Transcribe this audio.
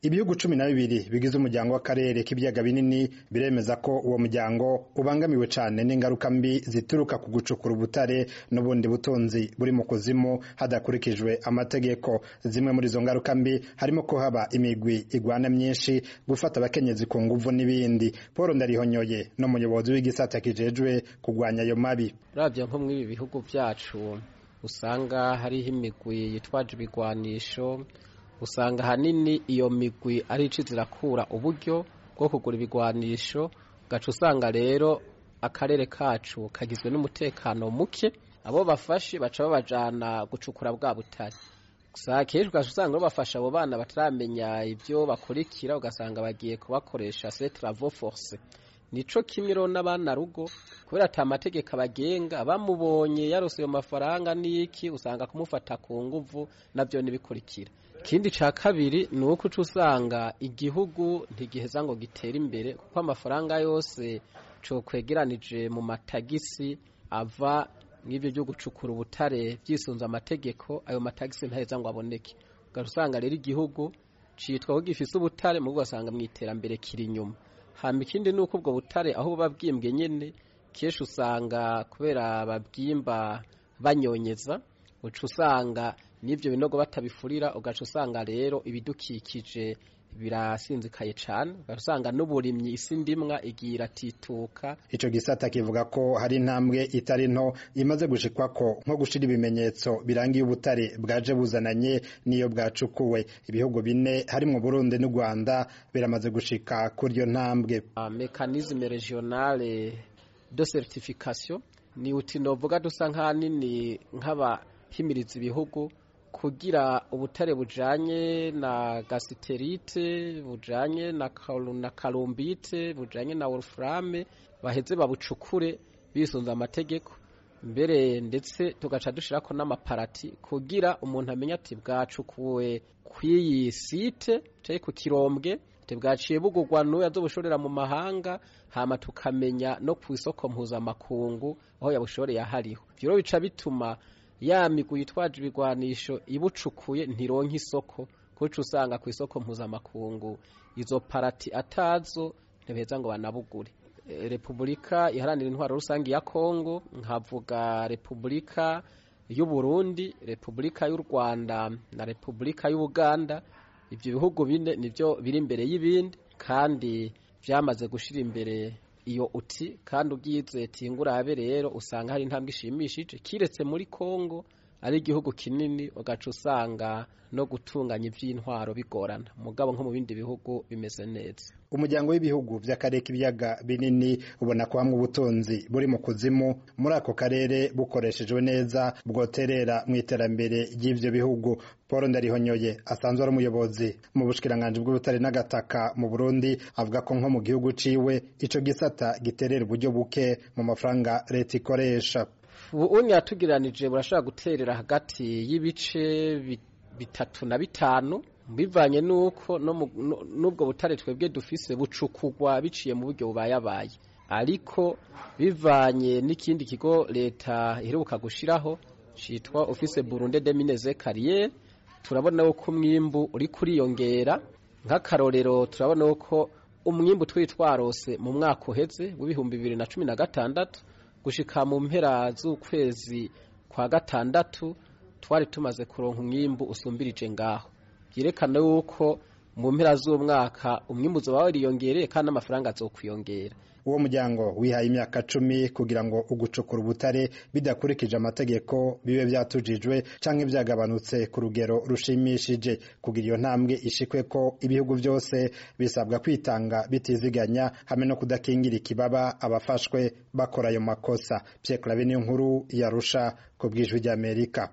ibihugu cumi na bibiri bigize umuryango w'akarere k'ibiyaga binini biremeza ko uwo muryango ubangamiwe cane n'ingaruka mbi zituruka ku gucukura ubutare n'ubundi butunzi buri mu kuzimu hadakurikijwe amategeko zimwe muri izo ngaruka mbi harimo ko haba imigwi igwana myinshi gufata abakenyezi ku nguvu n'ibindi paul ndarihonyoye n'umuyobozi w'igisata kijejwe kugwanya ayo mabi uravye nko mw'ibi bihugu vyacu usanga hariho imigwi yitwaje ibigwanisho usanga ahanini iyo migwi ari ico zirakura uburyo bwo kugura ibigwanisho ugaca usanga rero akarere kacu kagizwe n'umutekano muke abo bafashe baca babajana gucukura bwa butare gusa kenshi ugaca usanga bafasha abo bana bataramenya ivyo bakurikira ugasanga bagiye kubakoresha se travaux force nico kimwe rero n'abana rugo kubera ata mategeko abagenga bamubonye yarose ayo mafaranga n'iki usanga kumufata ku nguvu navyo nibikurikira ikindi ca kabiri ni uko uca usanga igihugu ntigiheza ngo gitere imbere kuko amafaranga yose cokwegeranije mu matagisi ava nk'ivyo vyo gucukura ubutare vyisunze amategeko ayo matagisi ntaheza ngo aboneke ugaca usanga rero igihugu citwa ko gifise ubutare mu ugasanga mw'iterambere kiri inyuma hama ikindi ni uko ubwo butare aho buba bwimbwe nyene kenshi usanga kubera babwimba banyonyeza uca usanga n'ivyo binogo batabifurira ugaca usanga rero ibidukikije birasinzikaye cane ugaca usanga n'uburimyi isi ndimwa igiye iratituka ico gisata kivuga ko hari intambwe itari nto imaze gushikwako nko gushira ibimenyetso birangiye ubutare bwaje buzananye n'iyo bwacukuwe ibihugu bine harimwo Burundi n'u Rwanda biramaze gushika kuri iyo ntambwe mekanisme regionale de certification ni uti novuga dusa nk'ahanini nk'abahimiriza ibihugu kugira ubutare bujanye na gasiterite bujanye na, na kalumbite bujanye na wolframe baheze babucukure bisunze amategeko mbere ndetse tugaca dushirako n'amaparati kugira umuntu amenye ati bwacukuwe kw'iyi site canke ku kirombwe bwaciye bugurwa n'uwo azobushorera mu mahanga hama tukamenya no ku isoko mpuzamakungu aho yabushoreye ahariho ivyo rero bica bituma ya migwi yitwaje ibigwanisho ibucukuye ntironka isoko kuko usanga ku isoko mpuzamakungu izo parati atazo ntibeza ngo banabugure repubulika iharanira intwaro rusange ya kongo nkavuga repubulika y'u Burundi repubulika y'u rwanda na repubulika y'ubuganda ibyo bihugu bine nibyo biri imbere y'ibindi kandi byamaze gushyira imbere iyo uti kandi ubwize tingurabe rero usanga hari intambwe ishimishije kiretse muri Kongo ari igihugu kinini ugaca usanga no gutunganya iby'intwaro bigorana mugabo nko mu bindi bihugu bimeze neza umuryango w'ibihugu by'akarere k'ibiyaga binini ubona ko hamwe ubutunzi buri mu kuzimu muri ako karere bukoreshejwe neza bwoterera mu iterambere ry'ivyo bihugu paul ndarihonyoye asanzwe ari umuyobozi mu bushikiranganji bw'ubutare n'agataka mu burundi avuga ko nko mu gihugu ciwe ico gisata giterera uburyo buke mu mafaranga leta ikoresha ubunya yatugiranije burashobora guterera hagati y'ibice bitatu na bitanu bivanye nuko n'ubwo butare twebwe dufise bucukugwa biciye mu buryo bubayabaye ariko bivanye n'ikindi kigo leta iheruka gushiraho citwa office Burundi de Mines Carrière turabona ko umwimbu uri kuriyongera nk'akarorero turabona ko umwimbu twari twarose mu mwaka uheze w'ibihumbi bibiri na cumi na gatandatu gushika mu mpera z'ukwezi kwa gatandatu twari tumaze kuronka umwimbu usumbirije ngaho byerekana yuko mu mpera z'umwaka umwimbu uzoba wariyongereye kandi n'amafaranga azokwiyongera uwo muryango wihaye imyaka cumi kugira ngo ugucukura ubutare bidakurikije amategeko bibe byatujijwe canke byagabanutse ku rugero rushimishije kugira iyo ntambwe ishikwe ko ibihugu byose bisabwa kwitanga bitiziganya hamwe no kudakingira ikibaba abafashwe bakora ayo makosa Pierre Claver niyo nkuru yarusha ku bwijwi ry'Amerika